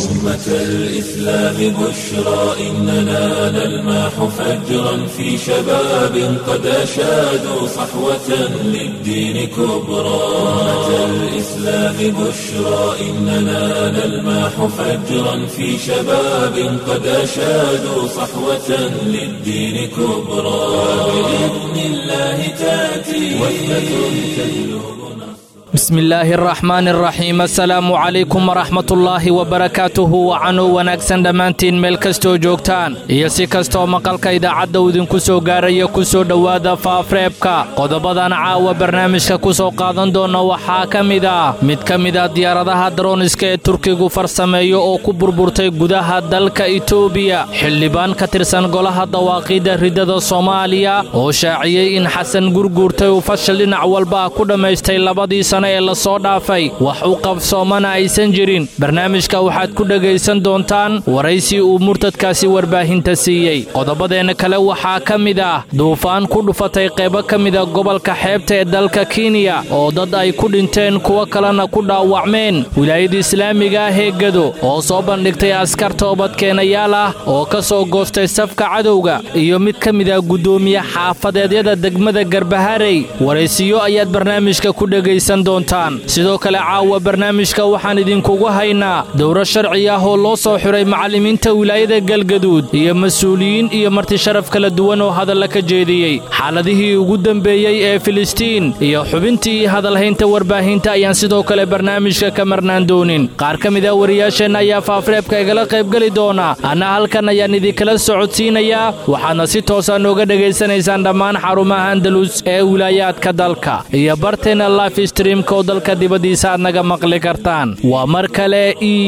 أمة الإسلام بشرى إننا نلمح فجرا في شباب قد أشادوا صحوة للدين كبرى أمة الإسلام بشرى إننا نلمح فجرا في شباب قد أشادوا صحوة للدين كبرى بإذن الله تأتي وثبة تجلب bismi illaahi araxmaani araxiim assalaamu calaykum waraxmatullaahi wabarakaatuhu wacanuu wanaagsan dhammaantiin meel kastoo joogtaan iyo si kastooo maqalka idaacadda uu idinku soo gaaraya ku soo dhowaada faafreebka qodobadan caawa barnaamijka ku soo qaadan doona waxaa ka mid ah mid ka mid ah diyaaradaha darooniska ee turkigu farsameeyo oo ku burburtay gudaha dalka itoobiya xildhibaan ka tirsan golaha dawaaqiidda riddada soomaaliya oo shaaciyey in xasan gurguurtay uu fashil dhinac walba ku dhammaystay labadii ee lasoo dhaafay wax u qabsoomana aysan jirin barnaamijka waxaad ku dhegaysan doontaan waraysi uu murtadkaasi warbaahinta siiyey qodobadeenna kale waxaa ka mid ah duufaan ku dhufatay qaybo ka mida gobolka xeebta ee dalka kenya oo dad ay ku dhinteen kuwo kalena ku dhaawacmeen wilaayada islaamiga ah ee gedo oo soo bandhigtay askar toobadkeenayaal ah oo ka soo goostay safka cadowga iyo mid ka mid ah guddoomiye xaafadeedyada degmada garbaharey waraysiyo ayaad barnaamijka ku dhegaysan sidoo kale caawa barnaamijka waxaan idinkugu haynaa dowro sharci ah oo loo soo xiray macallimiinta wilaayada galgaduud iyo mas-uuliyiin iyo marti sharaf kala duwan oo hadalla ka jeediyey xaaladihii ugu dembeeyey ee filistiin iyo xubintii hadalhaynta warbaahinta ayaan sidoo kale barnaamijka ka marnaan doonin qaar ka mid ah wariyaasheenna ayaa faafreebka igala qaybgeli doona anna halkan ayaan idinkala socodsiinayaa waxaadna si toosa nooga dhegaysanaysaan dhammaan xarumaha andalus ee wilaayaadka dalka iyo barteena lifestream oo dalka dibaddiisa aad naga maqli kartaan waa mar kale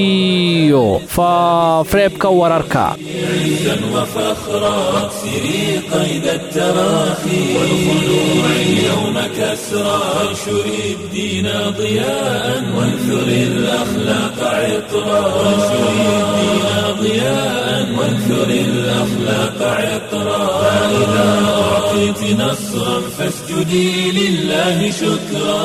iyo faafreebka wararka عزا وفخرا واكسري قيد التراخي والخلوع اليوم كسرا وانشري الدين ضياء وانثري الأخلاق عطرا وانشري الدين ضياء وانثري الأخلاق عطرا فإذا أعطيت نصرا فاسجدي لله شكرا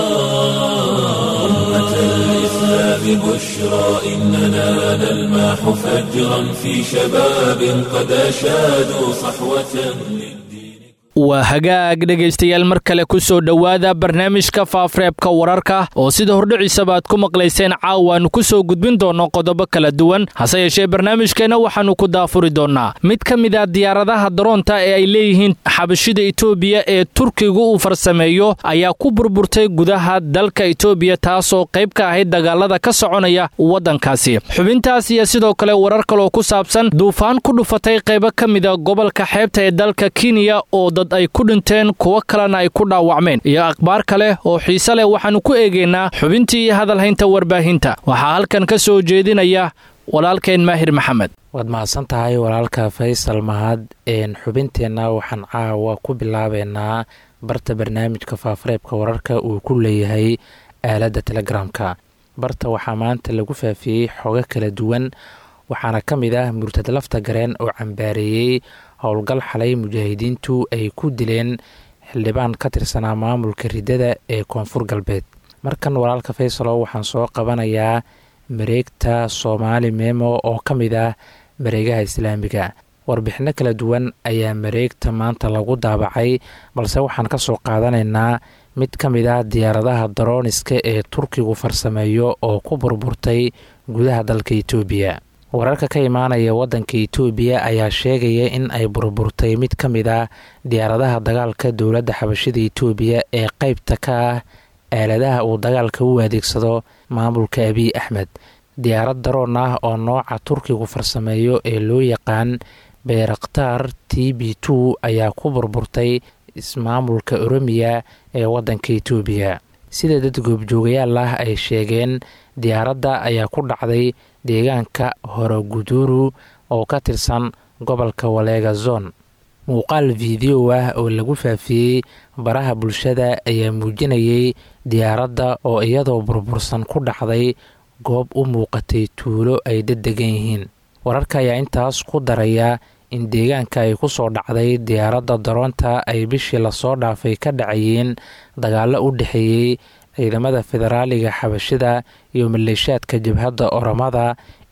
أمة الإسلام بشرى إننا نلمح فجرا في شباب قد أشادوا صحوة للدين waa hagaag dhegaystayaal mar kale ku soo dhowaada barnaamijka faafreebka wararka oo sida hordhiciisaba aad ku maqlayseen caawaannu ku soo gudbin doonno qodobo kala duwan hase yeeshee barnaamijkeenna waxaannu ku daafuri doonnaa mid ka mid ah diyaaradaha daroonta ee ay leeyihiin xabashida itoobiya ee turkigu uu farsameeyo ayaa ku burburtay gudaha dalka itoobiya taasoo qayb ka ahayd dagaalada ka soconaya waddankaasi xubintaas iyo sidoo kale warar kaloo ku saabsan duufaan ku dhufatay qaybo ka mida gobolka xeebta ee dalka kenya oo ay ku dhinteen kuwo kalena ay ku dhaawacmeen iyo akhbaar kale oo xiise leh waxaannu ku eegaynaa xubintii iyo hadalhaynta warbaahinta waxaa halkan ka soo jeedinaya walaalkeen maahir maxamed waad mahadsan tahay walaalka faysal mahad xubinteenna waxaan caawa ku bilaabeynaa barta barnaamijka faafareebka wararka uu ku leeyahay aaladda telegramka barta waxaa maanta lagu faafiyey xogo kala duwan waxaana ka mid ah murtad lafta gareen oo cambaareeyey howlgal xalay mujaahidiintu ay ku dileen xildhibaan ka tirsanaa maamulka riddada ee koonfur galbeed markan walaalka faysalo waxaan soo qabanayaa mareegta soomaali memo oo ka mid ah mareegaha islaamiga warbixino kala duwan ayaa mareegta maanta lagu daabacay balse waxaan ka soo qaadanaynaa mid ka mid ah diyaaradaha darooniska ee turkigu farsameeyo oo ku burburtay gudaha dalka itoobiya wararka ka imaanaya waddanka itoobiya ayaa sheegaya in ay burburtay mid ka mid ah diyaaradaha dagaalka dowladda xabashida itoobiya ee qeybta ka ah aaladaha uu dagaalka u adeegsado maamulka abiy axmed diyaarad daroon ah oo nooca turkigu farsameeyo ee loo yaqaan beerakhtaar t b two ayaa ku burburtay ismaamulka oromiya ee waddanka itoobiya sida dad goobjoogayaal ah ay sheegeen diyaaradda ayaa ku dhacday deegaanka horoguduru oo ka tirsan gobolka waleega zon muuqaal fiideo ah oo lagu faafiyey baraha bulshada ayaa muujinayay diyaaradda oo iyadoo burbursan ku dhacday goob u muuqatay tuulo ay daddegan yihiin wararka ayaa intaas ku daraya in deegaanka ay ku soo dhacday diyaaradda daroonta ay bishii lasoo dhaafay ka dhacayeen dagaallo u dhexeeyey ciidamada federaaliga xabashida iyo maleeshaadka jabhadda oromada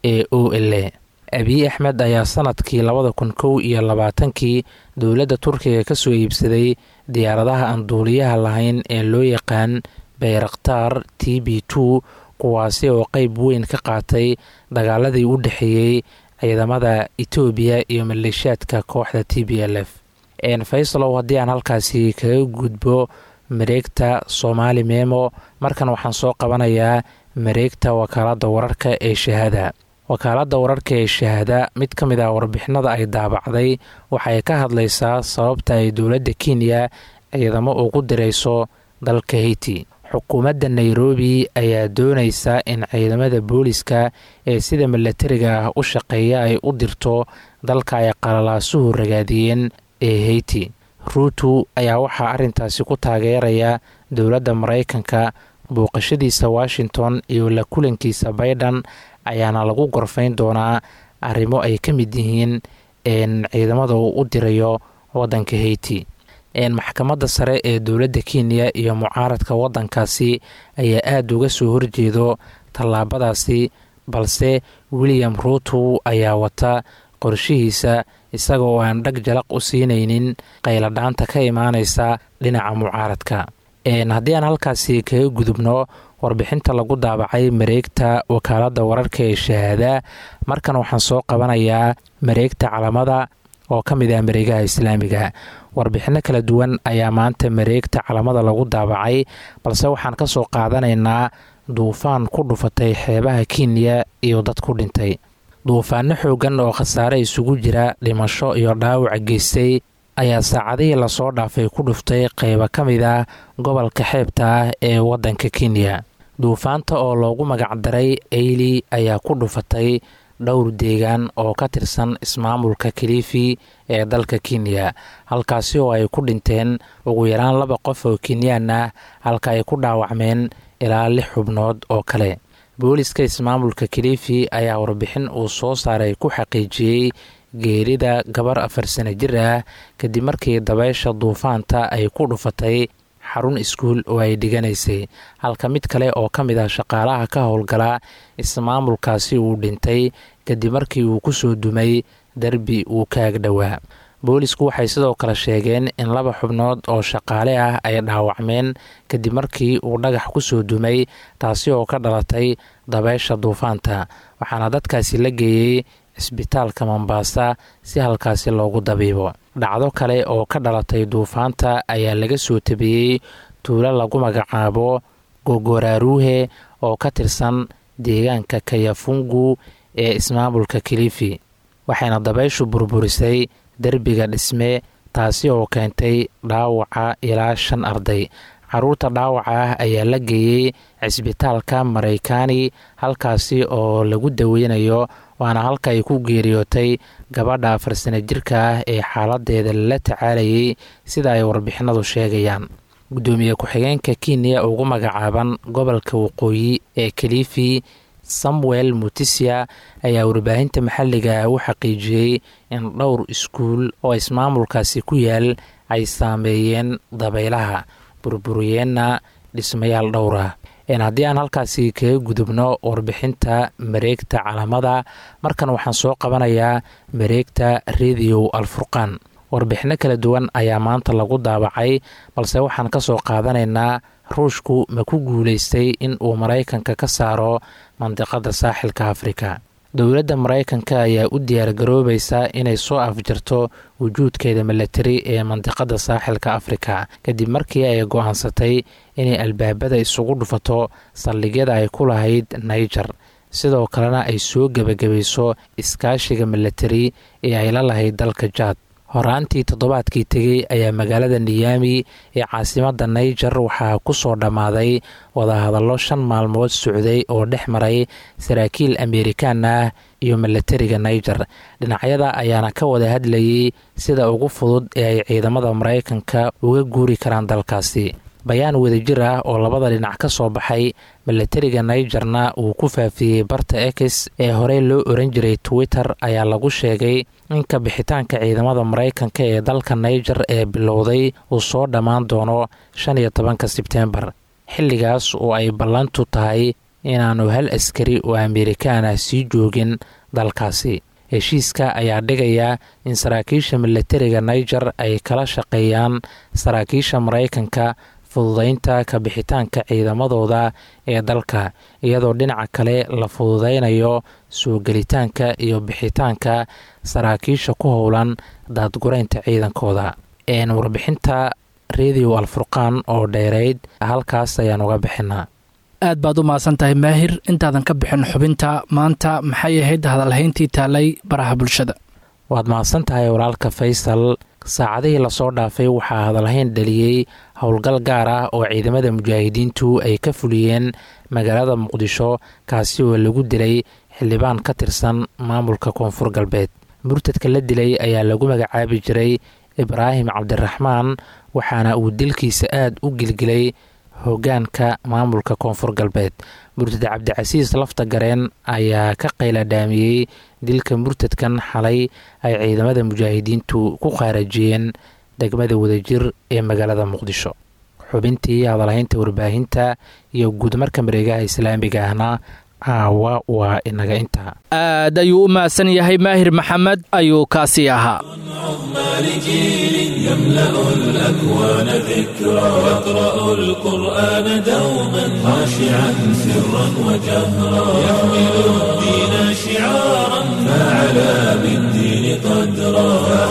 ee o l a abiy axmed ayaa sanadkii labada kun kow iyo labaatankii dowladda turkiga ka soo iibsaday diyaaradaha aan duuliyaha lahayn ee loo yaqaan bayraktar t b two kuwaasi oo qeyb weyn ka qaatay dagaaladii u dhexeeyey ciidamada etoobiya iyo maleeshiyaadka kooxda t b l f faysalow haddii aan halkaasi kaga gudbo mareegta soomaali memo markan waxaan soo qabanayaa mareegta wakaaladda wararka ee shahaada wakaaladda wararka ee shahaada mid ka mid ah warbixinada ay daabacday waxay ka hadlaysaa sababta ay dowladda kenya ciidamo ugu dirayso dalka haiti xukuumadda nairobi ayaa doonaysa in ciidamada booliska ee sida milatariga ah u shaqeeya ay u dirto dalka ay qalalaasuhu ragaadiyeen ee haiti ruutu ayaa waxaa arrintaasi ku taageeraya dowladda maraykanka booqashadiisa washington iyo la kulankiisa baydhan ayaana lagu gorfayn doonaa arrimo ay ka mid yihiin ciidamada uu u dirayo waddanka haiti maxkamadda sare ee dowladda kenya iyo mucaaradka waddankaasi ayaa aada uga soo horjeedo tallaabadaasi balse william ruutu ayaa wata qorshihiisa isaga oo aan dhag jalaq u siinaynin qayladhaanta ka imaanaysa dhinaca mucaaradka haddii aan halkaasi kaga gudubno warbixinta lagu daabacay mareegta wakaaladda wararka ee shahaada markan waxaan soo qabanayaa mareegta calamada oo ka mid ah mareegaha islaamiga warbixinno kala duwan ayaa maanta mareegta calamada lagu daabacay balse waxaan ka soo qaadanaynaa duufaan ku dhufatay xeebaha kenya iyo dad ku dhintay duufaano xoogan oo khasaare isugu jira dhimasho iyo dhaawac geystay ayaa saacadihii lasoo dhaafay ku dhuftay qeybo ka mid ah gobolka xeebta ah ee waddanka kenya duufaanta oo loogu magacdaray eyli ayaa ku dhufatay dhowr deegaan oo ka tirsan ismaamulka kalifi ee dalka kenya halkaasi oo ay ku dhinteen ugu yaraan laba qof oo kenyaan ah halka ay ku dhaawacmeen ilaa lix xubnood oo kale booliska ismaamulka kalifi ayaa warbixin uu soo saaray ku xaqiijiyey geerida gabar afar sano jir ah kadib markii dabeysha duufaanta ay ku dhufatay xarun iskuul oo ay dhiganaysay halka mid kale oo ka mid ah shaqaalaha ka howlgala ismaamulkaasi uu dhintay kadib markii uu ku soo dumay derbi uu kaag dhowaa boolisku waxay sidoo kale sheegeen in laba xubnood oo shaqaale ah ay dhaawacmeen kadib markii uu dhagax ku soo dumay taasi oo ka dhalatay dabeysha duufaanta waxaana dadkaasi la geeyey cisbitaalka mombaasa si halkaasi loogu dabiibo dhacdo kale oo ka dhalatay duufaanta ayaa laga soo tabiyey tuulo lagu magacaabo gogoraaruuhe oo ka tirsan deegaanka kayafungu ee ismaamulka kilifi waxayna dabayshu burburisay derbiga dhisme taasi oo keentay dhaawaca ilaa shan arday caruurta dhaawaca ah ayaa la geeyey cisbitaalka maraykaani halkaasi oo lagu daweynayo waana halka ay ku geeriyootay gabadha afar sana jirka ah ee xaaladeeda lala tacaalayay sida ay warbixinadu sheegayaan guddoomiye ku-xigeenka kenya ugu magacaaban gobolka waqooyi ee kalifi samuel mutisia ayaa warbaahinta maxalliga ah u xaqiijiyey in dhowr iskuul oo ismaamulkaasi ku yaal ay saameeyeen dabaylaha burburiyeenna dhismayaal dhowr ah haddii aan halkaasi kaga gudubno warbixinta mareegta calamada markan waxaan soo qabanayaa mareegta rediyo alfurqaan warbixinno kala duwan ayaa maanta lagu daabacay balse waxaan ka soo qaadanaynaa ruushku ma ku guulaystay in uu maraykanka ka saaro mandiqada saaxilka afrika dowladda maraykanka ayaa u diyaargaroobaysa inay soo afjarto wujuudkeeda milatari ee mandiqada saaxilka afrika kadib markii ay go-aansatay inay albaabada isugu dhufato saldhigyada ay ku lahayd naiger sidoo kalena ay soo gebagabayso iskaashiga milatari ee ay la lahayd dalka jaad horaantii toddobaadkii tegey ayaa magaalada niyami ee caasimadda naiger waxaa ku soo dhammaaday wadahadallo shan maalmood socday oo dhex maray saraakiil amerikaan ah iyo milatariga naiger dhinacyada ayaana ka wada hadlayay sida ugu fudud ee ay ciidamada maraykanka uga guuri karaan dalkaasi bayaan wadajir ah oo labada dhinac ka soo baxay milatariga naigerna uu ku faafiyey barta ex ee horey loo oran jiray twitter ayaa lagu sheegay in ka bixitaanka ciidamada maraykanka ee dalka naiger ee bilowday uu soo dhammaan doono shan iyo tobanka sebteembar xilligaas oo ay ballantu tahay inaanu hal askari oo amerikaan ah sii joogin dalkaasi heshiiska ayaa dhigaya in saraakiisha milatariga niger ay kala shaqeeyaan saraakiisha maraykanka fududeynta ka bixitaanka ciidamadooda ee dalka iyadoo dhinaca kale la fududeynayo soo gelitaanka iyo bixitaanka saraakiisha ku howlan daadgureynta ciidankooda warbixinta radio alfurqaan oo dheereyd halkaas ayaan uga bixinaa aad baad u mahadsan tahay maahir intaadan ka bixin xubinta maanta maxay ahayd hadalhayntii taalay baraha bulshada waad mahadsan tahay walaalka faysal saacadihii lasoo dhaafay waxaa hadalhayn dhaliyey howlgal gaar ah oo ciidamada mujaahidiintu ay ka fuliyeen magaalada muqdisho kaasi oo lagu dilay xildhibaan ka tirsan maamulka koonfur galbeed murtadka la dilay ayaa lagu magacaabi jiray ibraahim cabdiraxmaan waxaana uu dilkiisa aad u gilgilay hogaanka maamulka koonfur galbeed murtad cabdicasiis lafta gareen ayaa ka qayladhaamiyey dilka murtadkan xalay ay ciidamada mujaahidiintu ku qaarajiyeen degmada wadajir ee magaalada muqdisho xubintii hadalhaynta warbaahinta iyo guudmarka mareegaha islaamiga ahna caawa waa inaga intaa aad ayuu u mahadsan yahay maahir maxamed ayuu kaasii ahaa لجيل يملأ الأكوان ذكرى يقرأ القرآن دوما خاشعا سرا وجهرا يحمل الدين شعارا فعلى بالدين قدرا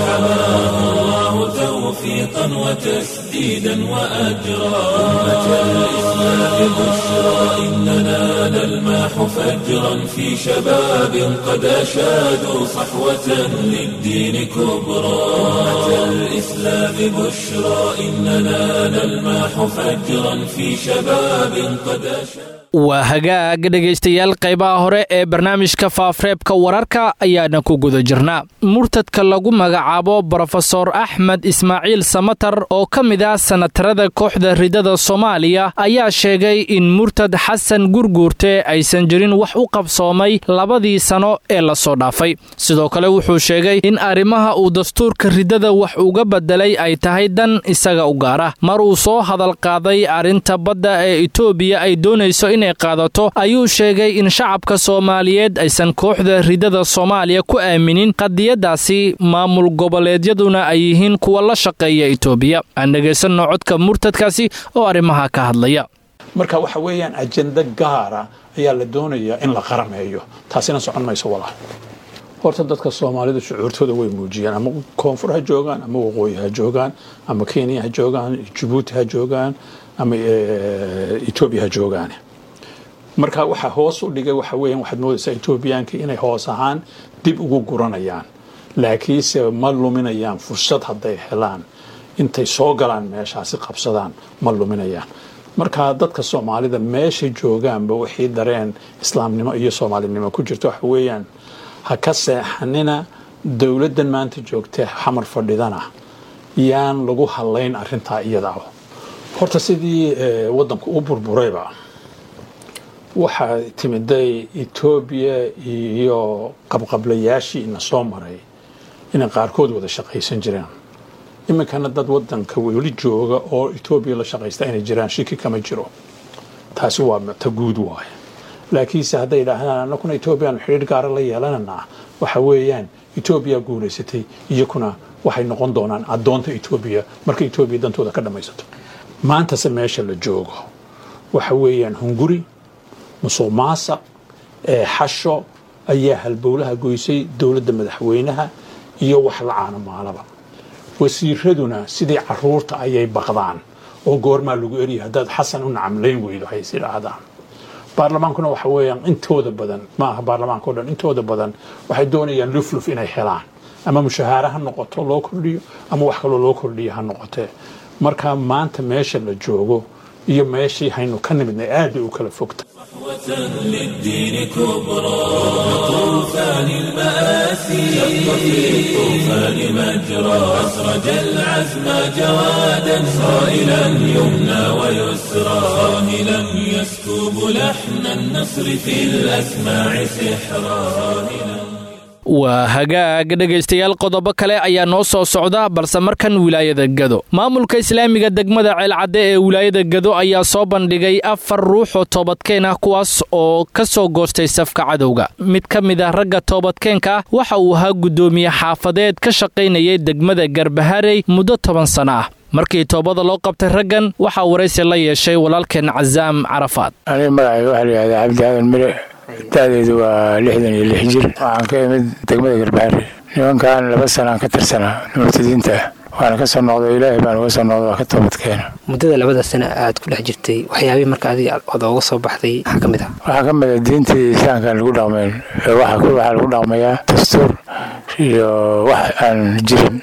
فحماه الله توفيقا وتسديدا وأجرا أمة الإسلام بشرى إننا نلماح فجرا في شباب قد أشادوا صحوة للدين كبرى أمة الإسلام بشرى إننا نلماح فجرا في شباب قد أشادوا waa hagaag dhegaystayaal qaybaha hore ee barnaamijka faafreebka wararka ayaana ku guda jirnaa murtadka lagu magacaabo brofesor axmed ismaaciil samatar oo ka mid ah sanatarada kooxda ridada soomaaliya ayaa sheegay in murtad xasan gurguurte aysan jirin wax u qabsoomay labadii sano ee lasoo dhaafay sidoo kale wuxuu sheegay in arrimaha uu dastuurka ridada wax uga bedelay ay tahay dan isaga u gaara mar uu soo hadal qaaday arrinta badda ee etoobiya ay doonayso inay qaadato ayuu sheegay in shacabka soomaaliyeed aysan kooxda ridada soomaaliya ku aaminin qadiyadaasi maamul goboleedyaduna ay yihiin kuwa la shaqeeya etoobiya aan dhegaysanno codka murtadkaasi oo arrimaha ka hadlaya marka waxa weeyaan ajenda gaara ayaa la doonayaa in la qarameeyo taasina socon mayso walaal horta dadka soomaalida shucuurtooda way muujiyaan ama koonfur ha joogaan ama waqooyi ha joogaan ama kenya ha joogaan jabuuti ha joogaan ama etoobiya ha joogaan marka waxaa hoos u dhigay waxa weeyaan waxaad moodaysaa etoobiyaanka inay hoos ahaan dib ugu guranayaan laakiinse ma luminayaan fursad hadday helaan intay soo galaan meeshaasi qabsadaan ma luminayaan marka dadka soomaalida meesha joogaanba wixii dareen islaamnimo iyo soomaalinimo ku jirto waxa weeyaan ha ka seexanina dowladdan maanta joogta xamar fadhidana yaan lagu hadlayn arintaa iyada horta sidii wadanku u burburayba waxaa timiday etoobiya iyo qabqablayaashii ina soo maray inay qaarkood wada shaqaysan jiraan iminkana dad wadanka weli jooga oo etoobiya la shaqaysta inay jiraan shiki kama jiro taasi waa ta guud waay laakiinse hadday yidhaahdaan anakuna etoobiyaanu xidhiir gaara la yeelananaa waxa weeyaan etoobiya guulaysatay iyakuna waxay noqon doonaan addoonta etoobiya marka etoobiya dantooda ka dhammaysato maantase meesha la joogo waxa weeyaan hunguri musuq maasaq ee xasho ayaa halbowlaha goysay dowladda madaxweynaha iyo wax la caano maalaba wasiiraduna sidii caruurta ayay baqdaan oo goormaa lagu eriya haddaad xasan u nacamlayn weydo hays idhaahdaan baarlamaankuna waxa weeyaan intooda badan ma aha baarlamaanka o dhan intooda badan waxay doonayaan lufluf inay helaan ama mushahaare ha noqoto loo kordhiyo ama wax kaloo loo kordhiyo ha noqotee marka maanta meesha la joogo iyo meeshii haynu ka nimidnay aad bay u kala fogta للدين كبرى طوفان المآسي شق في الطوفان مجرى أسرج العزم جوادا صائلا يمنى ويسرى صاهلا يسكب لحن النصر في الأسماع سحرا waa hagaag dhegaystayaal qodobo kale ayaa noo soo socda balse markan wilaayada gado maamulka islaamiga degmada ceelcadde ee wilaayada gado ayaa soo bandhigay afar ruux oo toobadkeen ah kuwaas oo ka soo goostay safka cadowga mid ka mid ah ragga toobadkeenka ah waxa uu ahaa guddoomiye xaafadeed ka shaqaynayay degmada garbaharey muddo toban sano ah markii toobada loo qabtay raggan waxaa waraysi la yeeshay walaalkeen casaam carafaad aniga magacayga waxaa layihahdaa cabdi aadan mire da-deedu waa lixdan iyo lix jir waxaan ka imid degmada garbaharey nimankan laba sanaan ka tirsanaa murtadiinta waana ka soo noqday ilaahay baan uga soo noqday waa ka toobadkeena muddada labada sano aad ku dhex jirtay waxyaabihii marka adiga ood ooga soo baxday maxaa ka mid ah waxaa ka mid a diintii islaamkaan lagu dhaqmayn waxaa lagu dhaqmayaa dastuur iyo wax aan jirin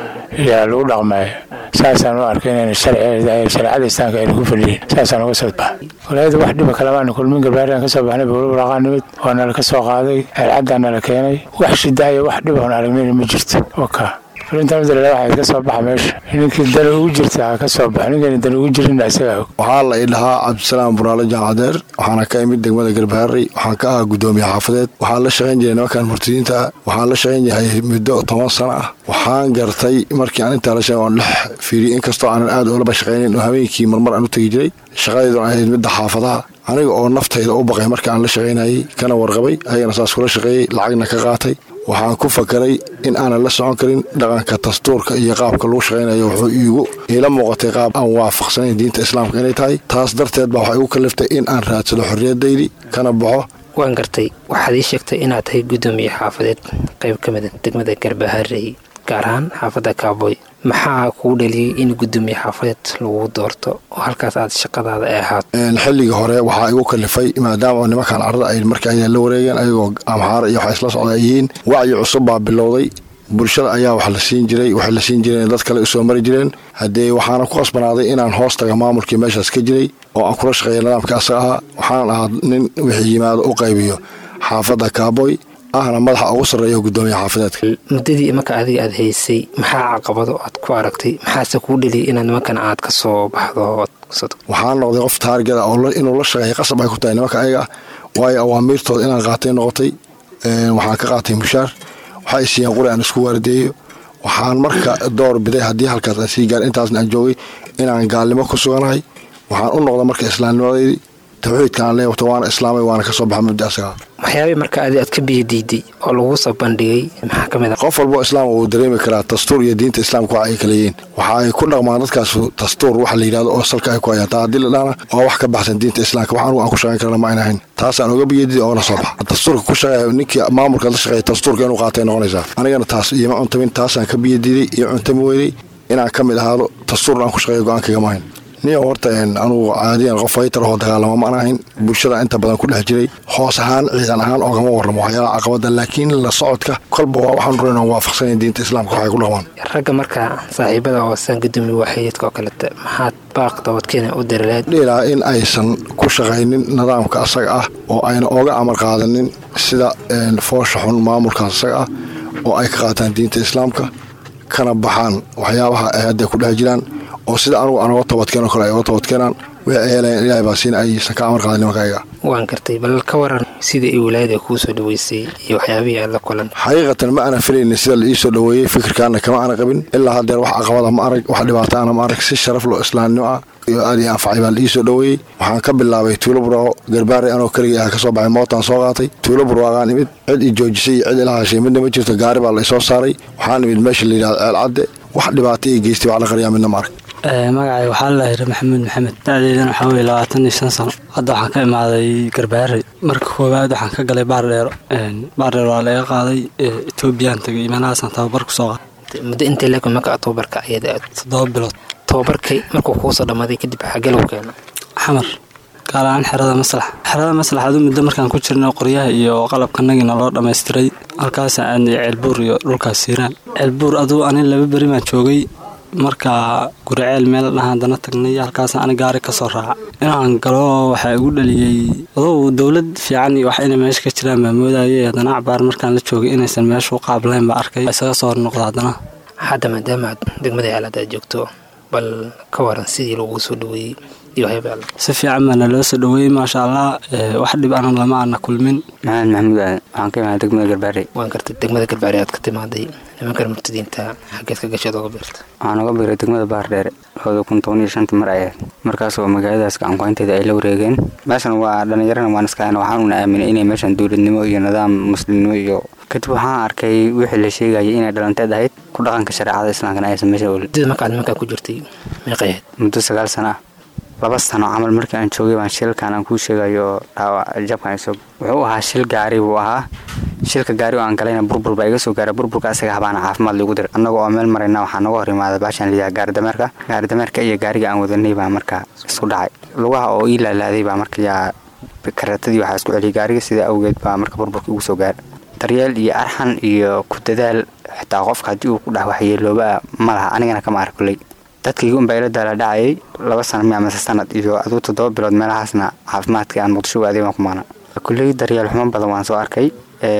yaa lagu dhaqmaya saasaan u arkay inayna shareecada islaamka ayna ku fadhiyin saasaan uga soo baxay walaayada wax dhiba kalamaana kulmin garbaariaan ka soo baxnay bowlawaraaqaa nimid waa nala ka soo qaaday ceelcaddaa nala keenay wax shidaaya wax dhib oon aragnayna ma jirto waka fulinta madalala waxay ka soo baxa meesha ninkii dan ugu jirta ha ka soo baxa ninkayna dan ugu jirin isagaa og waxaa la ii dhahaa cabdisalaam buraale jaamacadeer waxaana ka imid degmada garbaharey waxaan ka ahaa guddoomiye xaafadeed waxaan la shaqayn jiray nimankan murtadiinta ah waxaan la shaqayn yahay muddo toban sano ah waxaan gartay markii aan intaa la shaqay oon dhex fiiriyey inkastoo aanan aad oolaba shaqaynin oo habeenkii marmar aan u tegi jiray shaqadeedun ahayd midda xaafadaha aniga oo naftayda u baqay marka aan la shaqaynayay kana warqabay ayagana saas kula shaqeeyey lacagna ka qaatay waxaan ku fakaray in aanan la socon karin dhaqanka dastuurka iyo qaabka lagu shaqaynayo wuxuu iigu iila muuqatay qaab aan waafaqsanayn diinta islaamka inay tahay taas darteed baa waxay igu kaliftay in aan raadsado xorriyadaydi kana baxo waan gartay waxaad ii sheegtay inaad tahay guddoomiye xaafadeed qayb ka mida degmada garbaharey gaar ahaan xaafadda kaaboy maxaa kuu dhaliyey in guddoomiye xaafadeed lagu doorto oo halkaas aad shaqadaada ay ahaato xilligii hore waxaa igu kalifay maadaama nimankan carada ay marka ayna la wareegeen ayagoo amxaara iyo waxa isla socda ay yihiin wacyi cusub baa bilowday bulshada ayaa wax la siin jiray waxay la siin jireen dad kale usoo mari jireen haddee waxaana ku qasbanaaday inaan hoos taga maamulkii meeshaas ka jiray oo aan kula shaqeeya nidaamka asaga ahaa waxaan ahaa nin wixii yimaado u qaybiyo xaafadda kaaboy ahna madaxa ugu sarreeya guddoomiye xaafadeedka muddadii marka adiga aad haysay maxaa caqabado aad ku aragtay maxaase kuu dhaliyay inaad nimankan aad ka soo baxdo waxaan noqday qof taargeda oo inuu la shaqeeya qasab ay ku tahay nimanka ayaga waayo awaamiirtooda inaan qaatay noqotay waxaan ka qaatay mushaar waxay siiyeen quri aan isku waardeeyo waxaan marka door biday haddii halkaas aan sii gaar intaasna aan joogay inaan gaalnimo ku suganahay waxaan u noqda marka islaamnimadeydii tawxiidka aan leewata waana islaamay waana ka soo baxa mabdi asagaa waxyaabihii marka adi aad ka biyo diiday oo lagu soo bandhigay maxaa ka mid ah qof walbo islaam wuu dareemi karaa dastuur iyo diinta islaamka waxa ay kala yihiin waxa ay ku dhaqmaan dadkaas dastuur waxa la yidhahdo oo salka ay ku hayaan taa haddii la dhahna waa wax ka baxsan diinta islaamka wax anugu aan ku shaqayn karana ma ayna ahayn taasaan uga biyadiid oona soo baxa dastuurka ku shaqeeya ninkii maamulka la shaqeeya dastuurka inuu qaatay noqonaysaa anigana taas iyoma cuntamin taasaan ka biyadiiday iyo cuntami weynay inaan ka mid ahaado dastuurna aan ku shaqeeya go-aankayga maahayn niyo horta anugu caadiyan qof faytar oo dagaalamo ma aan ahayn bulshada inta badan ku dhex jiray hoos ahaan ciidan ahaan oogama warramo waxyaalaha caqabada laakiin la socodka kolba waa waxaan ruran oon waafaqsanayn diinta islaamka waxay ku dhaqmaan ragga marka saaxiibada oo saan gudoomiye waaxidka oo kaleta maxaad baaq dabadkeena u darileed dhiilaa in aysan ku shaqaynin nidaamka asaga ah oo ayna oga amar qaadanin sida foosha xun maamulkaas asaga ah oo ay ka qaataan diinta islaamka kana baxaan waxyaabaha ay hadda ku dhex jiraan oo sida anugu aan oga toobadkeenoo kale ay oga toobadkeenaan wixii ay helayaan ilaahay baa siin aysan ka amar qaadin nimanka ayaga waan gartay bal ka waran sida ay wilaayada kuu soo dhaweysay iyo waxyaabihii aad la kulan xaqiiqatan ma ana filaynin sida la ii soo dhoweeyey fikirkaana kama ana qabin ilaa haddeer wax caqabada ma arag wax dhibaataana ma arag si sharaf lo islaamnimo ah iyo aad ii anfacay baa la ii soo dhoweeyey waxaan ka bilaabay tuulo buraaco garbaare anoo keligii ah ka soo baxay mootaan soo qaatay tuulo burwaaqaan imid cid i joojisay iyo cid ila hashay midna ma jirto gaari baa la isoo saaray waxaan imid meesha la yidhahdo ceel cadde wax dhibaato ii geystay wax la qariyaa midna ma arag magacay waxaa la yidhi maxamuud maxamed da-deydana waxaa weye labaatan iyo shan sano hadda waxaan ka imaaday garbaare marka koowaad waxaan ka galay baardheero baardheer waa laga qaaday etoobiyaan tagay imanahaasaan tababar ku soo qaaday muddo intay leeg marka tababarka ayada toddoba bilood tababarkay markuu kuu soo dhammaaday kadib xagee lagu keena xamar gaar ahaan xerada maslax xerada maslax aduu muddo markaan ku jirna qoryaha iyo qalabkanagina loo dhammaystiray halkaasa aadnay ceelbuur iyo dhulkaas siiraan ceelbuur aduu ani laba beri baan joogay markaa guriceel meel dhaha haddana tagnay halkaas ani gaari ka soo raaca inaan galo waxaa igu dhaliyey adugu dowlad fiican iyo wax inay meesha ka jiraan baa moodayay haddana acbaar markaan la joogay inaysan meesha u qaablayn baa arkay isaga soo hornoqda haddana hadda maadaama aad degmada ceelaad aad joogto bal ka waran sidii lagu soo dhaweeyey iyo waxyaaba si fiican baana loo soo dhaweeyey maasha allah wax dhib anan lama aana kulmin maxamed maxamuud aadan waxaan ka imaada degmada garbaare waan gartay degmada garbaare aad ka timaaday nimankan murtadiinta xaggeed ka gasheed oga beerta waxaan oga biiray degmada baardheere labada kun toban iyo shantii mar ayahayd markaas oo magaaladaas gacankuhaynteeda ay la wareegeen meeshan waa dhallinyarana waan iska waxaan una aaminay inay meeshan dowladnimo iyo nidaam muslimnimo iyo kadib waxaan arkay wixii la sheegayay inay dhalanteed ahayd ku dhaqanka shareecada islaamkana aysan meesha olin dida markaad nimankaa ku jirtay meeqay ahayd muddo sagaal sano ah laba sano camal markii aan joogay baan shilkan aan kuu sheegayo dhaawac jabkan isog wuxuu ahaa shil gaari buu ahaa shilka gaari oo aan galayna burbur baa iga soo gaara burburka asaga habaana caafimaad lagu diray annaga oo meel marayna waxaa naga hor imaada baashaan liyaha gaaridameerka gaaridameerka iyo gaariga aan wadanay baa markaa isku dhacay lugaha oo ii laalaaday baa marka yaa karatadii waxaa isku celiyay gaariga sida awgeed baa marka burburka igu soo gaara daryeel iyo arxan iyo ku dadaal xitaa qofka haddii uu ku dhex waxyeelooba ma laha anigana kama ark kuley dadkayga unbaa ila daala dhacayay laba sana mi amase sanad iyo aduu toddoba bilood meelahaasna caafimaadka aan muqdisho adeeg baan ku maana kulley daryeel xumo badan waan soo arkay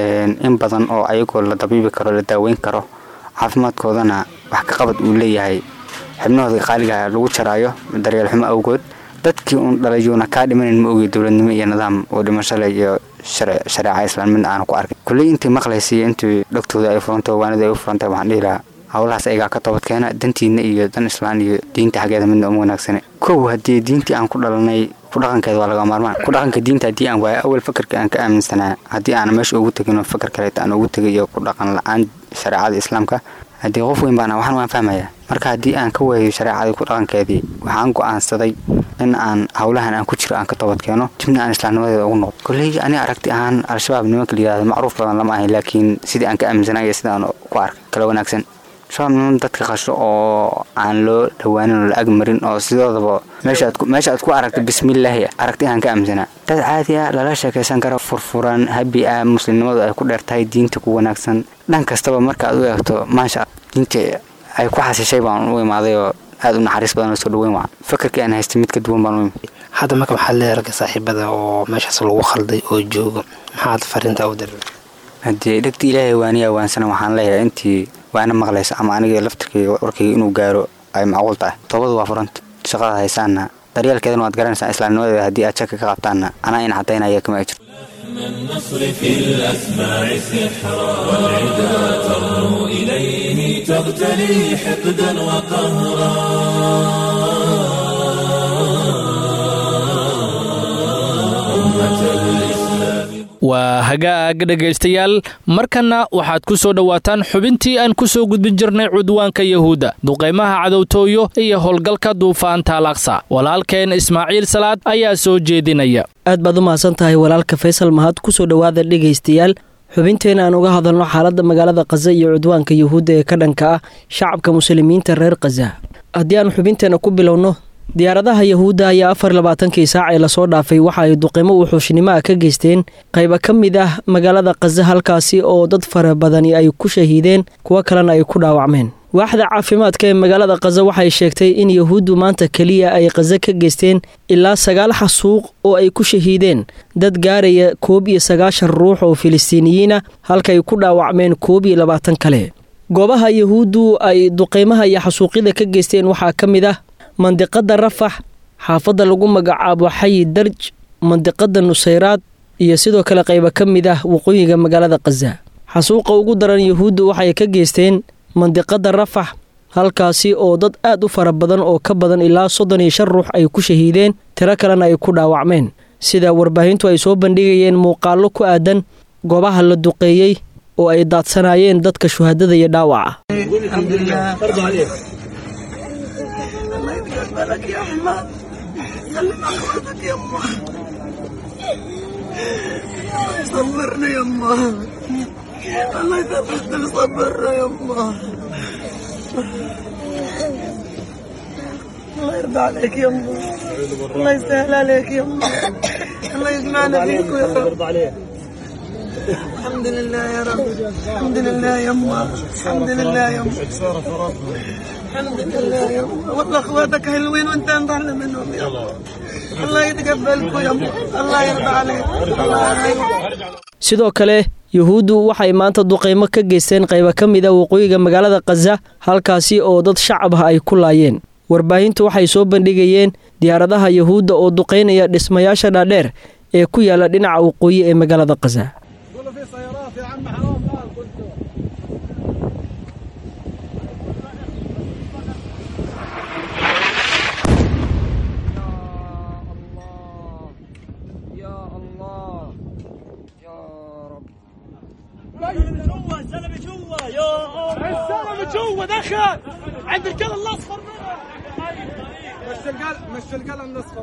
in badan oo ayagoo la dabiibi karo la daaweyn karo caafimaadkoodana wax ka qabad uu leeyahay xibnahooda qaaligaha lagu jaraayo daryeel xumo awgood dadkii uun dhalayuuna kaa dhimanan ma ogey dowladnimo iyo nidaam oo dhimashale iyo shareeca islaan midna aanu ku arkay kulley intii maqlaysay intii dhogtooda ay furantay waanida ay u furantay waxaan dhihi lahaa howlahaas ayagaa ka toobadkeena dantiina iyo dan islaan iyo diinta xaggeeda midna uma wanaagsane kow haddii diintii aan ku dhalanay ku dhaqankeeda waa laga maarmaan ku dhaqanka diinta haddii aan waayo awal fakarka aan ka aaminsanaa haddii aan meesha ugu tegin fakar kaleeta aan ugu tegay iyo ku dhaqan la-aan shareecada islaamka haddii qof weyn baana waxaan waan fahmayaa marka haddii aan ka waayo shareecadii ku dhaqankeedii waxaan go'aansaday in aan howlahan aan ku jiro aan ka toobadkeeno dibna aan islaamnimadeeda ugu noqdo kolley ani aragti ahaan al-shabaab nimanka la yihahdo macruuf badan lama ahayn laakiin sidii aan ka aaminsanaa iyo sidaan ku arkay kala wanaagsan shabaab niman dadka qasho oo aan loo dhawaanin oo la ag marin oo sidoodaba meesha aad ku aragta bismillaahi aragti aan ka aaminsanaa dad caadi ah lala sheekaysan karo furfuran habi ah muslimnimadu ay ku dheertahay diinta ku wanaagsan dhan kastaba marka aad u eegto maasha diinta ay ku xasishay baan u imaaday oo aad u naxariis badan oo soo dhaweyn waa fakarkii aan haystay mid ka duwan baan u imid hadda marka maxaad leedahay ragga saaxiibada oo meeshaas lagu khalday oo jooga maxaad fariinta u diray haddii dhegta ilaahay waaniya waansana waxaan leeyahay intii waana maqlaysa ama aniga laftirkayga warkayga inuu gaaro ay macquul tahay toobadu waa furanta shaqada haysaana daryeelkeedana waad garanaysaa islaamnimadeeda haddii aad shaka ka qabtaanna anaa in cadaynaya kama ajir النصر في الأسماع سحرا والعدا ترنو إليه تغتلي حقدا وقهرا أمة الإسلام waa hagaag dhegaystayaal markanna waxaad ku soo dhowaataan xubintii aan ku soo gudbin jirnay cudwaanka yahuudda duqaymaha cadowtooyo iyo howlgalka duufaanta alaqsa walaalkeen ismaaciil salaad ayaa soo jeedinaya aad baad u mahadsan tahay walaalka faysal mahad ku soo dhowaada dhegaystayaal xubinteena aan uga hadalno xaaladda magaalada khaza iyo cudwaanka yahuudda ee ka dhanka ah shacabka muslimiinta reer khaza haddii aan xubinteena ku bilowno diyaaradaha yahuudda ayaa afar labaatankii saac ee lasoo dhaafay waxa ay duqimo wuxuushnimo ah ka geysteen qayba ka mid ah magaalada khaza halkaasi oo dad fara badani ay ku shahiideen kuwo kalena ay ku dhaawacmeen waaxda caafimaadka ee magaalada khaza waxay sheegtay in yahuuddu maanta keliya ay khaza ka geysteen ilaa sagaal xasuuq oo ay ku shahiideen dad gaaraya koob iyo sagaashan ruux oo filistiiniyiina halkaay ku dhaawacmeen koob iyo labaatan kale goobaha yahuuddu ay duqeymaha iyo xasuuqyada ka geysteen waxaa ka mid ah mandiqada rafax xaafadda lagu magacaabo xayi darj mandiqada nusayraad iyo sidoo kale qayba ka mid ah waqooyiga magaalada khaza xasuuqa ugu daran yahuuddu waxay ka geysteen mandiqada rafax halkaasi oo dad aad u fara badan oo ka badan ilaa soddon iyo shan ruux ay ku shahiideen tiro kalena ay ku dhaawacmeen sida warbaahintu ay soo bandhigayeen muuqaallo ku aadan goobaha la duqeeyey oo ay daadsanaayeen dadka shuhadada iyo dhaawaca بالك يا احمد سلم اخوتك يا امه صبرنا يا امه الله يثبتك صبرنا يا امه الله يرضى عليك يا امه الله يسهل عليك يا امه الله يجمعنا فيك يا رب الحمد لله يا رب الحمد لله يا امه الحمد لله يا امه الحمد لله يا الله والله اخواتك حلوين وانت انضحنا منهم يا الله الله يتقبلكم يا الله الله يرضى عليك الله يرضى sidoo kale yuhuuddu waxay maanta duqaymo ka geysteen qayba ka mid a waqooyiga magaalada khaza halkaasi oo dad shacab ah ay ku laayeen warbaahintu waxay soo bandhigayeen diyaaradaha yuhuudda oo duqaynaya dhismayaasha dhaadheer ee ku yaala dhinaca waqooyi ee magaalada khaza الزلمه جوا دخل عند القلم الاصفر مش القلم مش القلم الاصفر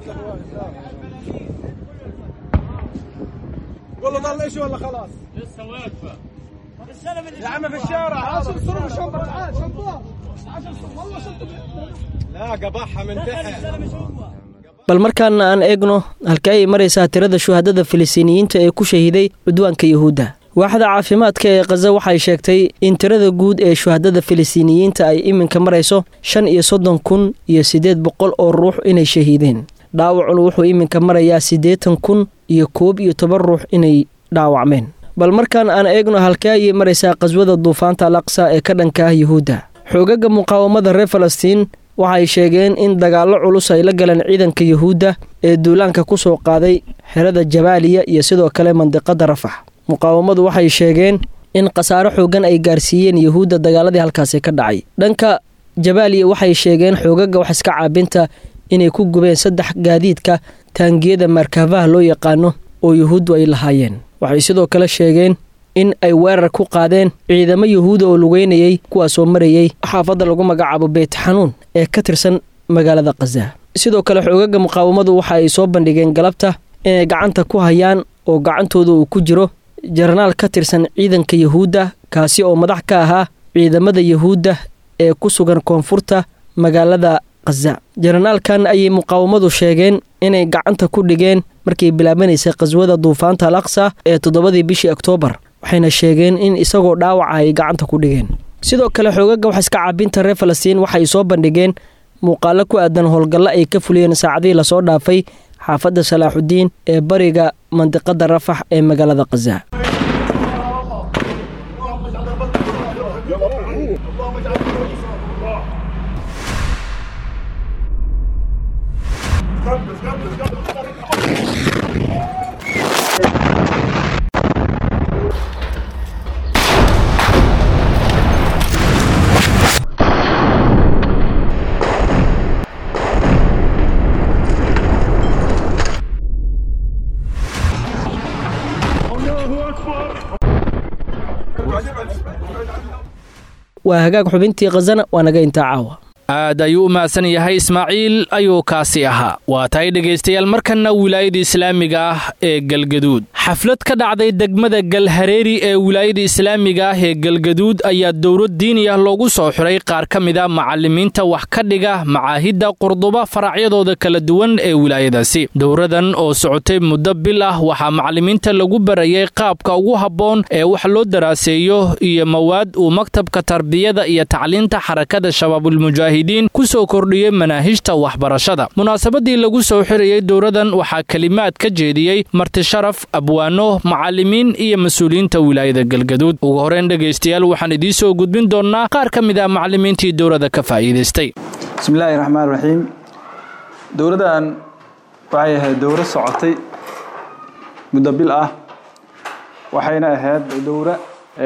قول له ضل ايش ولا خلاص؟ لسه واقفه يا عم في الشارع عشر صرف شنطه تعال شنطه والله شنطه لا قبحها من تحت bal markaana aan eegno halkee ay maraysaa tirada shuhadada filistiiniyiinta ee ku shahiiday cudwaanka yuhuudda waaxda caafimaadka ee khaza waxay sheegtay in tirada guud ee shuhadada filistiiniyiinta ay iminka marayso shan iyo soddon kun iyo siddeed boqol oo ruux inay shahiideen dhaawacuna wuxuu iminka marayaa siddeetan kun iyo koob iyo toban ruux inay dhaawacmeen bal markaan aan eegno halkee ayay maraysaa qaswada duufaanta al aqsa ee ka dhanka ah yuhuudda xoogaga muqaawamada reer falastiin waxay sheegeen in dagaallo culus ay la galeen ciidanka yuhuudda ee duulaanka ku soo qaaday xerada jabaaliya iyo sidoo kale mandiqada rafax muqaawamadu waxay sheegeen in khasaaro xoogan ay gaarsiiyeen yuhuudda dagaaladii halkaasi ka dhacay dhanka jabaaliya waxay sheegeen xoogaga wax iska caabinta inay ku gubeen saddex gaadiidka taangiyada markaafaha loo yaqaano oo yuhuuddu ay lahaayeen waxay sidoo kale sheegeen in ay weerar ku qaadeen ciidamo yuhuuda oo lugeynayay kuwaasoo marayay xaafadda lagu magacaabo beyt xanuun ee ka tirsan magaalada khaza sidoo kale xoogaga muqaawamadu waxa ay soo bandhigeen galabta inay gacanta ku hayaan oo gacantooda uu ku jiro jaranaal ka tirsan ciidanka yuhuudda kaasi oo madax ka ahaa ciidamada yuhuudda ee ku sugan koonfurta magaalada khaza jaranaalkan ayay muqaawamadu sheegeen inay gacanta ku dhigeen markay bilaabanaysay qhaswada duufaanta al aqsa ee toddobadii bishii oktoobar waxayna sheegeen in isagoo dhaawaca ay gacanta ku dhigeen sidoo kale xoogaga wax iska caabinta reer falastiin waxay soo bandhigeen muuqaalo ku aadan howlgallo ay ka fuliyeen saacadihii lasoo dhaafay xaafadda salaaxudiin ee bariga mandiqada rafax ee magaalada khaza waa hagaag xubintii khazana waa naga intaa caawa aad ayuu u mahadsan yahay ismaaciil ayuu kaasi ahaa waa tahay dhegaystayaal markanna wilaayada islaamiga ah ee galgaduud xaflad ka dhacday degmada galhareeri ee wilaayada islaamiga ah ee galgaduud ayaa dowlad diini ah loogu soo xiray qaar ka mid a macallimiinta wax ka dhiga macaahidda qurduba faracyadooda kala duwan ee wilaayadaasi dowradan oo socotay muddo bil ah waxaa macallimiinta lagu barayay qaabka ugu habboon ee wax loo daraaseeyo iyo mawaad uu maktabka tarbiyada iyo tacliinta xarakada shabaabulmujaahid kusoo kordhiyey manaahijta waxbarashada munaasabadii lagu soo xirayey dowradan waxaa kelimaad ka jeediyey martisharaf abwaano macallimiin iyo mas-uuliyiinta wilaayada galgaduud ugu horeyn dhegaystayaal waxaan idiin soo gudbin doonnaa qaar ka mid ah macallimiintii dowrada ka faa'iidaystay bismillaahi raxmaan raxiim dowladdan waxay ahayd dowro socotay muddo bil ah waxayna ahayd dowro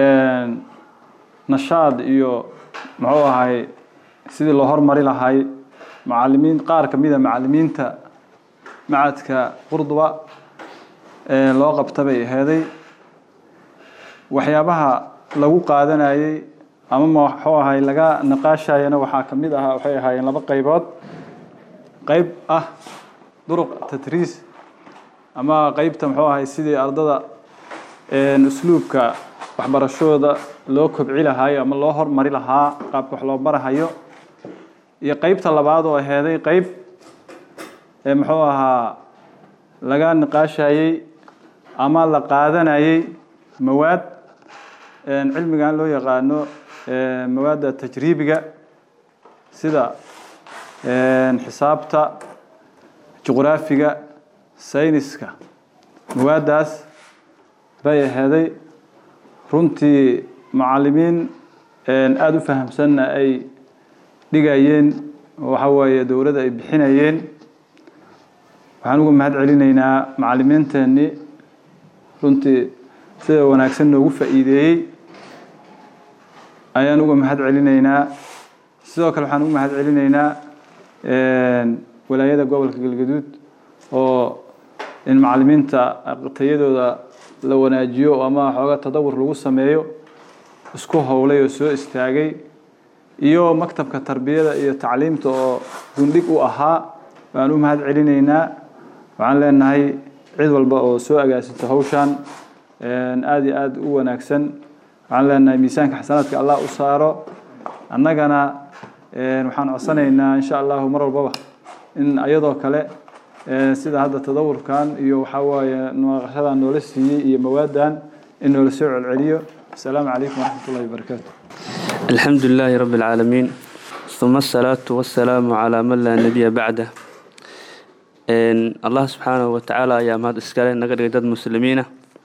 nashaad iyo muxuu ahay sidii loo hormari lahay macalimiin qaar ka mid a macalimiinta macadka qurduba ee loo qabta bay aheeday waxyaabaha lagu qaadanayey ama muxuu ahay laga naqaashayana waxaa ka mid ahaa waxay ahaayeen laba qaybood qayb ah duruq tatriis ama qeybta muxuu ahay sidii ardada usluubka waxbarashooda loo kobci lahayo ama loo hormari lahaa qaabka wax loo barahayo iyo qeybta labaad oo aheeday qeyb ee muxuu ahaa laga niqaashayey ama la qaadanayey mawaad cilmigan loo yaqaano mawaadda tajriibiga sida xisaabta juqraafiga sayniska mawaaddaas bay aheeday runtii macallimiin aada u fahamsanna ay dhigayeen waxa weeye dowladda ay bixinayeen waxaan uga mahad celinaynaa macallimiinteennii runtii sida wanaagsan noogu faa'iideeyey ayaan uga mahad celinaynaa sidoo kale waxaan uga mahad celinaynaa walaayada gobolka galgaduud oo in macallimiinta tayadooda la wanaajiyo ama xooga tadawur lagu sameeyo isku howlay oo soo istaagay iyo maktabka tarbiyada iyo tacliimta oo gundhig u ahaa waan u mahad celinaynaa waxaan leenahay cid walba oo soo agaasinto hawshan aada iyo aada u wanaagsan waxaan leenahay miisaanka xasanaadka allah u saaro annagana waxaan codsanaynaa insha allahu mar walbaba in ayadoo kale sida hadda tadawurkan iyo waxaa waaye naqashadan noola siiyey iyo mawaadan in noola soo celceliyo asalaamu calaykum waraxmat ullahi wabarakaatu الحمد لله رب العالمين ثم الصلاة والسلام على من لا نبي بعده إن الله سبحانه وتعالى يا مهد اسكالي نقدر دad مسلمين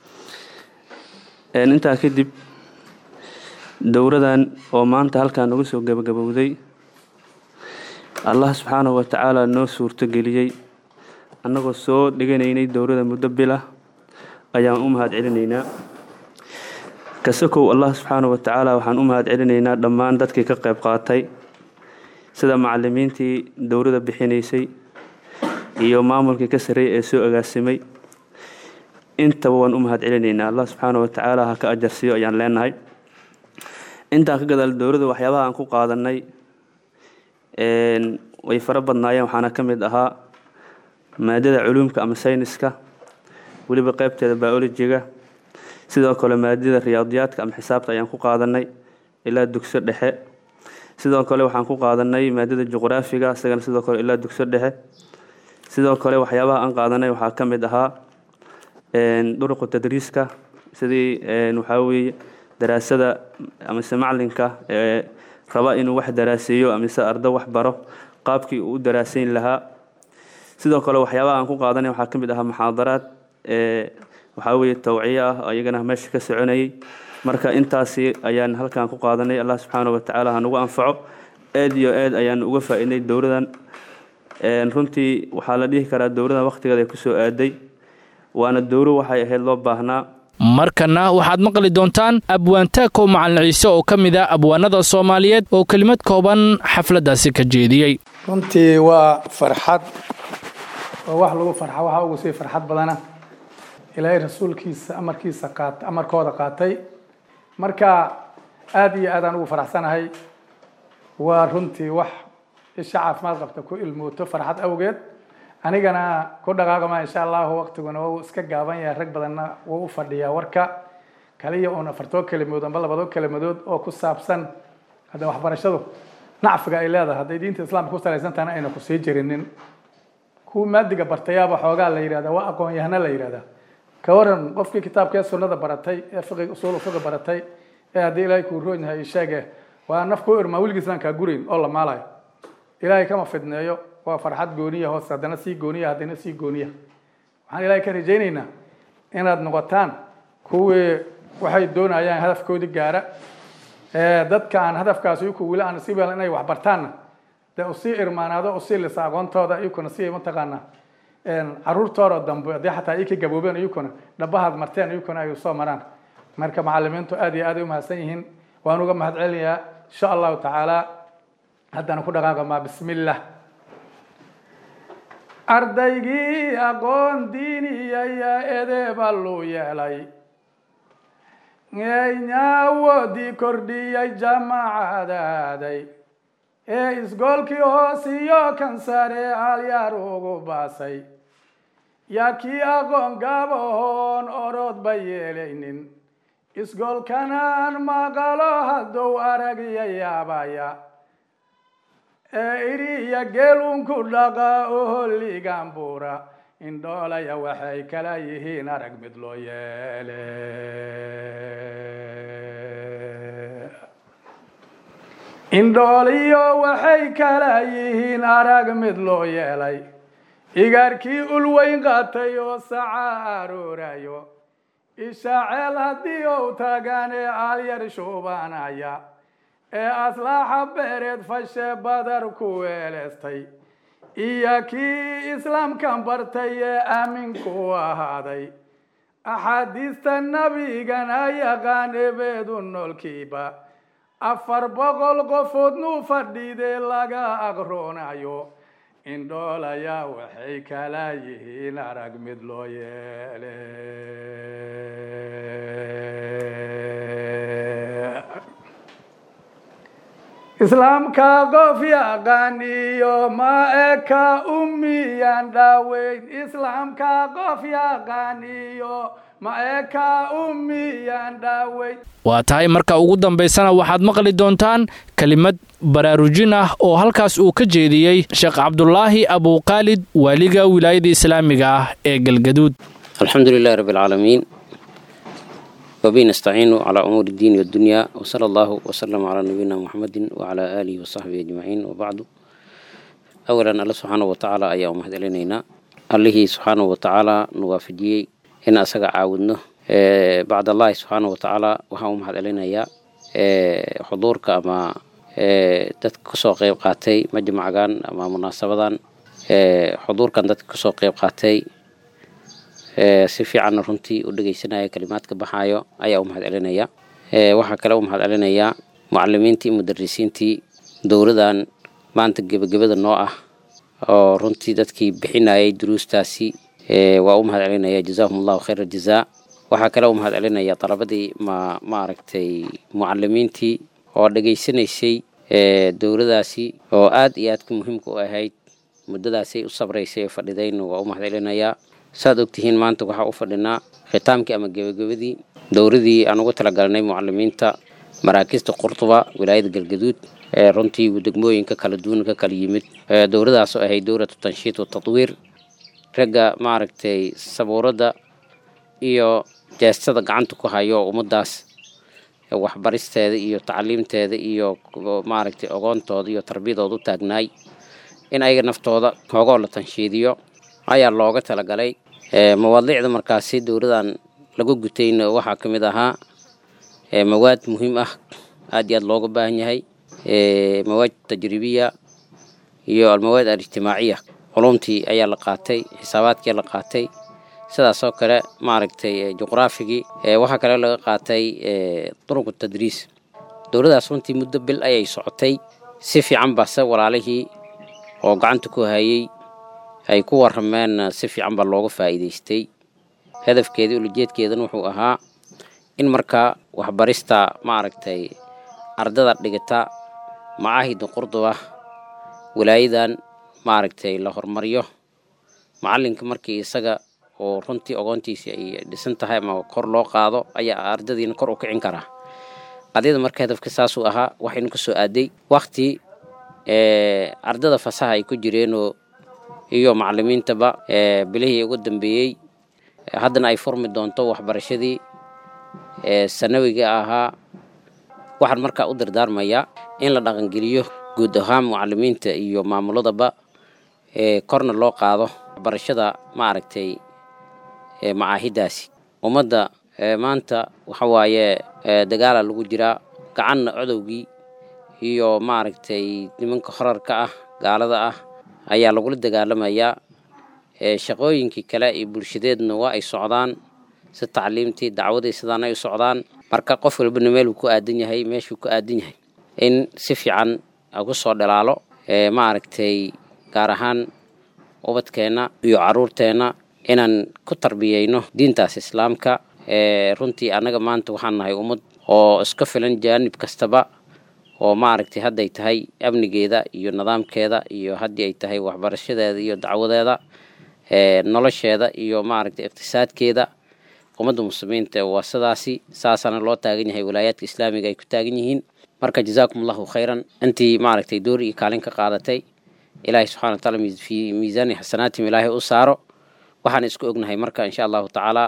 إن انت كدب dowradan oo maanta halkaa nagu soo gabagabowday allah subxaanahu wa tacaala noo suurto geliyey annagoo soo dhiganaynay dowrada muddo bila ayaan u mahad celinaynaa kasakow allah subxaanahu wa tacaala waxaan u mahad celinaynaa dhammaan dadkii ka qayb qaatay sida macallimiintii dowrada bixinaysay iyo maamulkii ka sarreeyay ee soo agaasimay intaba waan u mahad celinaynaa allah subxaanahu wa tacaala ha ka ajarsiiyo ayaan leenahay intaan ka gadaal dowladda waxyaabaha aan ku qaadanay way fara badnaayeen waxaana ka mid ahaa maadada culuumka ama sayniska weliba qeybteeda biolojiga sidoo kale maadada riyaadiyaadka ama xisaabta ayaan ku qaadanay ilaa dugso dhexe sidoo kale waxaan ku qaadanay maadada juqraafiga isagana sidoo kale ilaa dugso dhexe sidoo kale waxyaabaha aan qaadanay waxaa ka mid ahaa duruqu tadriiska sidii waxaa weeye daraasada amase maclinka ee raba inuu wax daraaseeyo amise ardo wax baro qaabkii uu u daraaseyn lahaa sidoo kale waxyaabaha aan ku qaadanay waxaa ka mid ahaa muxaadaraad ee waxaa weeye tawciye ah iyagana meesha ka soconayay marka intaasi ayaan halkan ku qaadanay allah subxaana wa tacaala ha nagu anfaco aad iyo aad ayaan uga faa'iidnay dowladan runtii waxaa la dhihi karaa dowladan waqtigeeda ay kusoo aaday waana dowlo waxay ahayd loo baahnaa markana waxaad maqli doontaan abwaantaako macalin ciise oo ka mid ah abwaanada soomaaliyeed oo kelimad kooban xafladdaasi ka jeediyey runtii waa farxad oo wax lagu farxa waxaa ugu sii farxad badana ilaahay rasuulkiisa amarkiisa qaat amarkooda qaatay marka aada iyo aadaan ugu faraxsanahay waa runtii wax isha caafimaad qabta ku ilmooto farxad awgeed anigana ku dhaqaaqama insha allahu waqtiguna wuu iska gaaban yahay rag badanna wuu u fadhiyaa warka kaliya uun afartoo kelimood amba labadoo kelimodood oo ku saabsan hadda waxbarashadu nacfiga ay leedahay hadday diinta islaamka ku salaysantahana ayna ku sii jirinin kuwa maadiga bartayaaba xoogaa la yidhahda waa aqoon yahana la yidhahda ka waran qofkii kitaabkee sunnada baratay ee fiqi usuul fiqi baratay ee haddii ilaahay kuu roon yahay sheege waa naf ku irmaa weligiisaan kaa gurayn oo la maalayo ilaahay kama fidneeyo waa farxad gooniya hoos haddana sii gooniya haddana sii gooniya waxaan ilaahay ka rajaynaynaa inaad noqotaan kuwii waxay doonayaan hadafkoodii gaara dadka aan hadafkaasi ku wili aan sii inay wax bartaanna dee usii irmaanaado usii lisa aqoontooda iyukuna si mataqaana caruurtooda dambe haddii xataa ii ka gaboobeen iyukuna dhabahaad marteen iyukuna ay soo maraan marka macalimiintu aad iyo aad ay u mahadsan yihiin waan uga mahad celinayaa insha allahu tacaala haddana ku dhaqaaqamaa bismillah ardaygii aqoon diiniyaya edeeba luu yeelay nyaawodii kordhiyay jamacadaaday ee isgoolkii hoos iyo kan sare alyaar ugu baasay yaa kii aqoon gabahoon orodba yeelaynin isgoolkanaan maqalo hadduu aragya yaabaya ee iriya geelunku dhaqa oholigan buura indhoolaya waxay kala yihiin arag mid loo yeele indhooliyo waxay kala yihiin arag mid loo yeelay igaarkii ulweyn qaatay oo saca aroorayo ishaaceel haddii ou tagaan ee aalyar shuubanaya ee aslaaxa beereed fashe badar ku weeleestay iyo kii islaamkan bartay ee aaminku ahaaday axaadiista nabigana yaqaan ebeedu noolkiiba afar boqol qofood nuu fadhiidee laga aqroonayo indhoolayaa waxay kala yihiin arag mid loo yeele islaamka qof yaqaaniyo ma eka ummiyaan dhaaweyn islaamka qof yaqaaniyo ma eka ummiyaan dhaaweyn waa tahay marka ugu dambaysana waxaad maqli doontaan kelimad baraarujin ah oo halkaas uu ka jeediyey sheekh cabdulaahi abuuqaalid waaliga wilaayada islaamiga ah ee galgaduud alxamdu lilahi rabbi alcaalamiin wabihi nastaciinu calaa umuuri iddiini waddunyaa wasala allahu wasalama calaa nabiyina muxamedin wacalaa aalihi wasaxbihi ajmaciin wabacdu awalan alle subxaanahu watacaala ayaa u mahad celinaynaa allihii subxaanahu watacaala nu waafajiyey in asaga caawudno bacdallahi subxaanahu watacaala waxaan u mahad celinayaa xuduurka ama dadka kasoo qeyb qaatay majmacgan ama munaasabadan xuduurkan dadka kasoo qeyb qaatay si fiicanna runtii u dhegeysanaya kalimaadka baxaayo ayaa u mahad celinaya waxaa kale u mahad celinayaa mucalimiintii mudarisiintii dowladan maanta gebagabada noo ah oo runtii dadkii bixinayay duruustaasi waa u mahad celinaya jazaahum allahu khayra jazaa waxaa kale u mahad celinaya dalabadii ma maaragtay mucalimiintii oo dhegaysanaysay dowladaasi oo aad iyo aadka muhiimka u ahayd muddadaasay u sabraysay ee fadhidayna waa u mahad celinayaa saad ogtihiin maanta waxaa u fadhinaa khitaamkii ama gebagabadii dowladii aan ugu talagalnay mucalimiinta maraakista qurtuba wilaayada galgaduud ee runtii degmooyinka kala duwan ka kala yimid dowladaasoo ahayd dowlatu tanshiid wa tadwiir ragga maaragtay sabuuradda iyo jeestada gacanta ku hayo ummadaas waxbaristeeda iyo tacliimteeda iyo maaragtay ogoontooda iyo tarbiyadooda u taagnaay in ayaga naftooda hoogoo la tanshiidiyo ayaa looga talagalay mawaadiicda markaasi dowladan lagu gutayna waxaa ka mid ahaa mawaad muhiim ah aad iyo aad looga baahan yahay mawaad tajribiya iyo almawaad alijtimaaciya culumtii ayaa la qaatay xisaabaadkii la qaatay sidaasoo kale maaragtay juqraafigii waxaa kale laga qaatay duruqu tadriis dowladaas runtii muddo bil ayay socotay si fiican base walaalihii oo gacanta ku hayay ay ku warameen si fiican baa looga faa'iidaystay hadafkeedii ulajeedkeedana wuxuu ahaa in markaa waxbarista maaragtay ardada dhigata macaahida qurduba walaayadan maaragtay la hormariyo macalinka markii isaga oo runtii ogoontiisii ay dhisan tahay ama kor loo qaado ayaa ardadiina kor u kicin karaa qadiyada marka hadafka saasuu ahaa waxaynu ka soo aaday wakti ardada fasaha ay ku jireenoo iyo macalimiintaba bilihii ugu dambeeyey haddana ay furmi doonto waxbarashadii sanawiga ahaa waxaan markaa u dardaarmayaa in la dhaqangeliyo guud ahaan mucalimiinta iyo maamuladaba korna loo qaado waxbarashada maaragtay macaahidaasi ummadda maanta waxa waaye dagaala lagu jiraa gacanna codowgii iyo maaragtay nimanka horarka ah gaalada ah ayaa lagula dagaalamayaa shaqooyinkii kale iyo bulshadeedna waa ay socdaan si tacliimtii dacwadii sidaan ay u socdaan marka qof walbana meeluu ku aadan yahay meeshuu ku aadan yahay in si fiican ugu soo dhalaalo maaragtay gaar ahaan ubadkeenna iyo caruurteenna inaan ku tarbiyeyno diintaas islaamka runtii annaga maanta waxaan nahay ummad oo iska filan jaanib kastaba oo maaragtay hadday tahay amnigeeda iyo nidaamkeeda iyo haddii ay tahay waxbarashadeeda iyo dacwadeeda nolosheeda iyo maaragtay iqtisaadkeeda ummadda muslimiinta waa sidaasi saasaana loo taagan yahay walaayaadka islaamiga ay ku taagan yihiin marka jazaakum allahu khayran intii maaragtay door iyo kaalin ka qaadatay ilaahay subxana wataala fi miisaani xasanaatim ilaahay u saaro waxaan isku ognahay marka insha allahu tacaala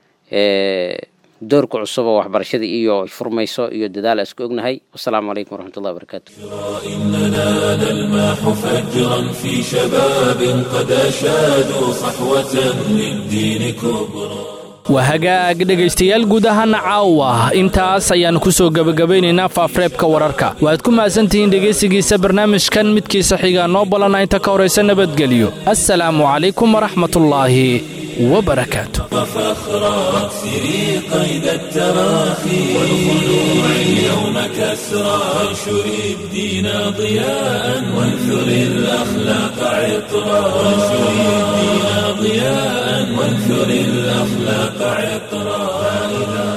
doorka cusub oo waxbarashada iyo furmayso iyo dadaal isku ognahay wasalaamu calaykum waraxmat ullahi wabarakaatu إننا نلمح فجرا في شباب قد أشادوا صحوة للدين كبرى waa hagaag dhegaystayaal guud ahaana caawa intaas ayaannu ku soo gebagabaynaynaa faafreebka wararka waad ku mahadsantihiin dhegaysigiisa barnaamijkan midkiisa xigaa noo balana inta ka horaysa nabadgelyo assalaamu calaykum waraxmatullaahi وبركاته فخرا واكسري قيد التراخي والخلوع اليوم كسرا وانشري الدين ضياء وانثري الأخلاق عطرا وانشري الدين ضياء وانثري الأخلاق عطرا فإذا